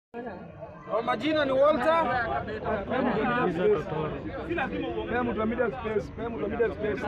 Kwa majina ni Walter. Pea mtu wa media space, pea mtu wa media space.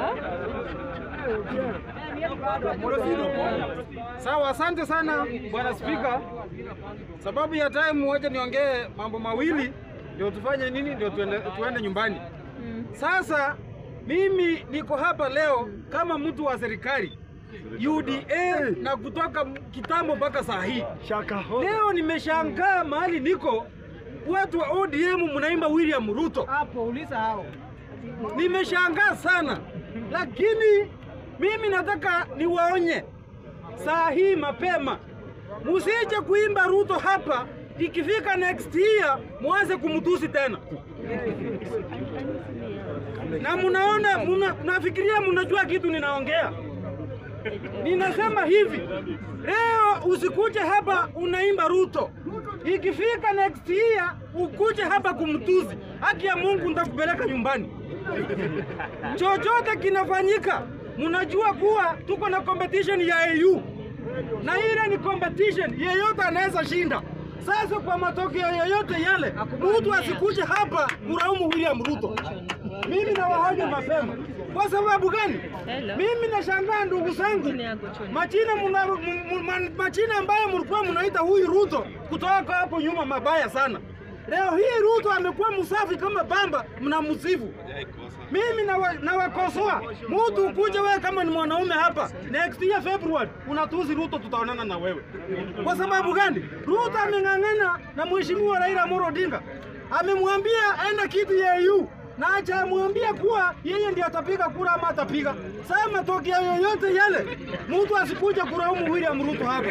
Sawa, asante sana bwana Spika. Sababu ya time moja niongee mambo mawili ndio tufanye nini, ndio tuende, tuende nyumbani. Sasa mimi niko hapa leo kama mtu wa serikali UDA na kutoka kitambo mpaka saa hii. Shaka ho. Leo nimeshangaa mahali niko, watu wa ODM mnaimba William Ruto. Hapo uliza hao. Nimeshangaa sana, lakini mimi nataka niwaonye saa hii mapema, musije kuimba Ruto hapa, ikifika next year mwanze kumtusi tena. Na munaona muna, nafikiria munajua kitu ninaongea. Ninasema hivi leo, usikuje hapa unaimba Ruto, ikifika next year ukuje hapa kumtuzi. Haki ya Mungu nitakupeleka nyumbani. Chochote kinafanyika, mnajua kuwa tuko na competition ya AU na ile ni competition, yeyote anaweza shinda. Sasa kwa matokeo yoyote yale, mtu asikuje hapa kulaumu William Ruto. Mimi nawahoja mapema. Kwa sababu gani? Mimi nashangaa ndugu zangu, majina muna, mu- mu- ma- majina ambayo mlikuwa mnaita huyu Ruto kutoka hapo nyuma mabaya sana. Leo hii Ruto amekuwa msafi kama bamba, mnamsifu. Mimi nawa- nawakosoa mtu ukuje wewe kama ni mwanaume hapa next year February unatuzi Ruto, tutaonana na wewe. Kwa sababu gani? Ruto ameng'ang'ana na mheshimiwa Raila Amolo Odinga, amemwambia enda kiti ya EU na hajamwambia kuwa yeye ndiye atapiga kura ama atapiga. Sasa matokeo yoyote yale, mtu asikuja kulaumu William Ruto hapa.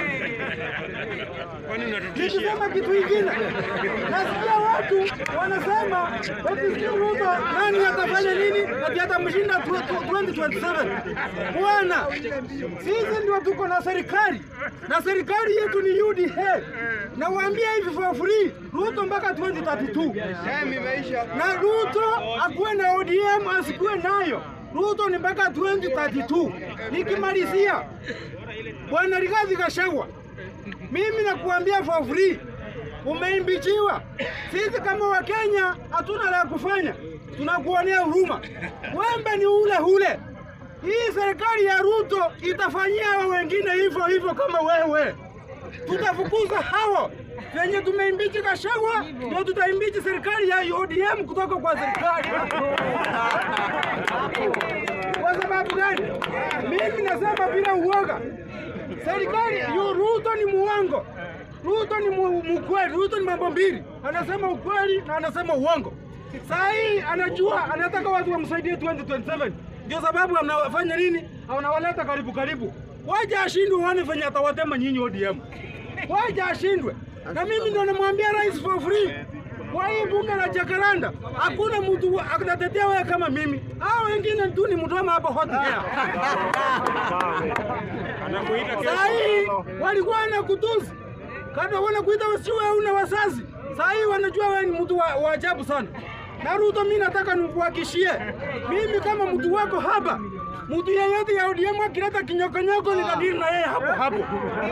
Nikisema kitu kingine, nasikia watu wanasema eti sijui Ruto nani atafanya nini, ati atamshinda tu- tu- 2027. Bwana, sisi ndio tuko na serikali na serikali yetu ni UDA. Nawaambia hivi for free, Ruto mpaka 2032 na Ruto akuwe na ODM asikuwe nayo. Ruto ni mpaka 2032. Nikimalizia, Bwana Rigathi Gachagua, mimi nakuambia for free, umeimbichiwa. Sisi kama Wakenya hatuna la kufanya, tunakuonea huruma. Wembe ni ule ule. Hii serikali ya Ruto itafanyia hao wengine hivyo hivyo kama wewe. Tutafukuza hao venye tumeimbichi Gachagua, ndio tutaimbichi serikali ya ODM kutoka kwa serikali. Kwa sababu gani? Mimi nasema bila uoga, serikali yu Ruto ni muongo. Ruto ni mu- mkweli. Ruto ni mambo mbili, anasema ukweli na anasema uongo. Saa hii anajua anataka watu wamsaidie 2027 ndio sababu anafanya nini? Anawaleta karibu karibu, waje ashindwe, uone venye atawatema nyinyi ODM, waje ashindwe. Na mimi ndo namwambia rais for free kwa hii bunge la Jacaranda hakuna mtu wa- atatetea wewe kama mimi. Hao wengine tu ni mdoma hapa hot air. Saa hii walikuwa wanakutusi kada wanakuita wasiwe una wazazi. Saa hii wanajua wewe ni mtu wa, wa ajabu sana. Na Ruto, mimi nataka nikuhakishie, mimi kama mtu wako hapa, mtu yeyote ya ODM akileta kinyokonyoko nitadili na yeye hapo hapo.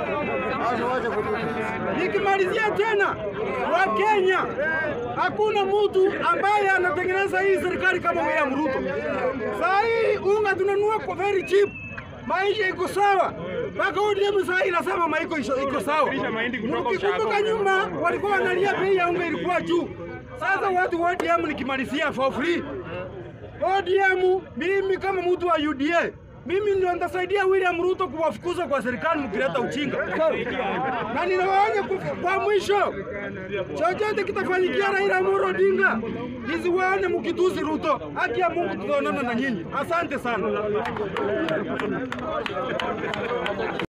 Nikimalizia tena, wa Kenya, hakuna mtu ambaye anatengeneza hii serikali kama William Ruto. Saa hii unga tunanunua kwa very cheap, maisha iko sawa mpaka ODM saa hii inasema maiko isho- iko sawa. Mkikumbuka nyuma walikuwa wanalia bei ya unga ilikuwa juu. Sasa watu wa ODM nikimalizia for free ODM, mimi kama mtu wa UDA, mimi ndio nitasaidia William Ruto kuwafukuza kwa serikali mkileta uchinga, na ninawaonya kwa- kwa mwisho, chochote kitafanyikia Raila Amolo Odinga, nisiwaone mkitusi Ruto. Haki ya Mungu, tutaonana na nyinyi. Asante sana.